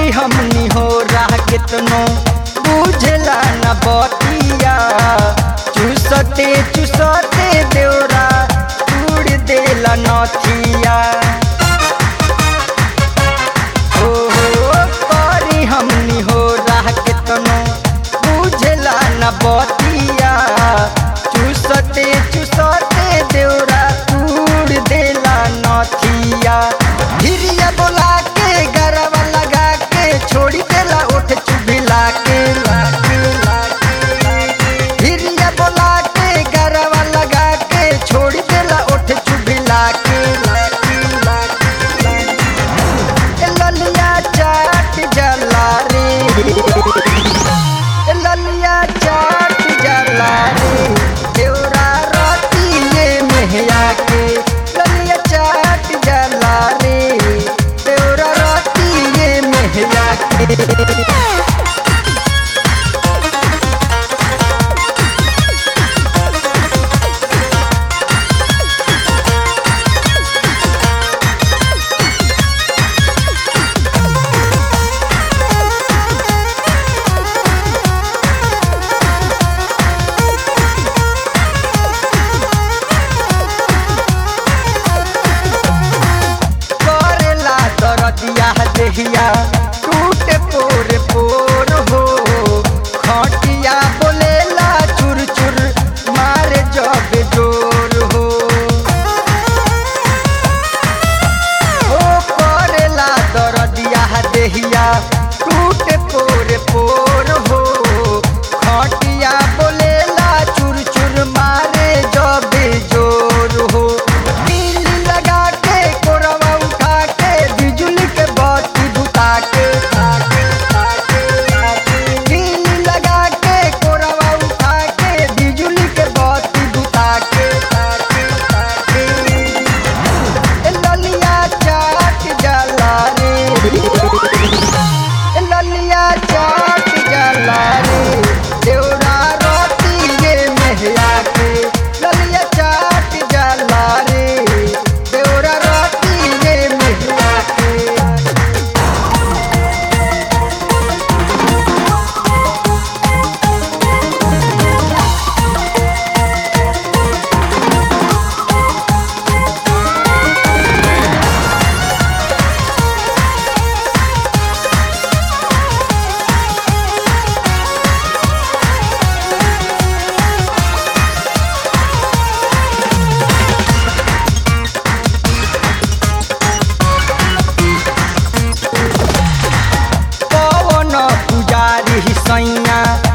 हमनी हो रहा कितनो बुझला न बतिया चूसते चूसते देवरा उड़ देला नथिया हो हो करी हमनी हो रहा कितनो बुझला न बतिया चूसते चूसते देवरा उड़ देला नथिया हिरिया बोला के गरवा लगा के छोड़ी देला ओठ चुभिला के लाके लाके हिरिया बोला के गरवा लगा के छोड़ी देला ओठ चुभिला के लाके लाके ए ललिया चाट जला रे ए ललिया चाट जला रे देवरा रातिए मेहया के ललिया चाट जला रे देवरा रातिए मेहया के करेला दरदिया देहिया टूटे पोर पोर हो खटिया बोलेला चुर चुर मारे जब जोर हो ओ करेला दरदिया देहिया टूटे पोर पोर हो खटिया बोलेला चुर चुर मारे जब जोर हो नीली लगा के कोरवा उठा के बिजुली के बत्ती बुता के नीली लगा के कोरवा उठा के बिजुली के बत्ती बुता के ए ललिया चाट जला रे ए ललिया चाट जला रे देवरा रोती ये मेहया के ललिया चाट जला रे देवरा रोती ये मेहया के पवन पुजारी सैया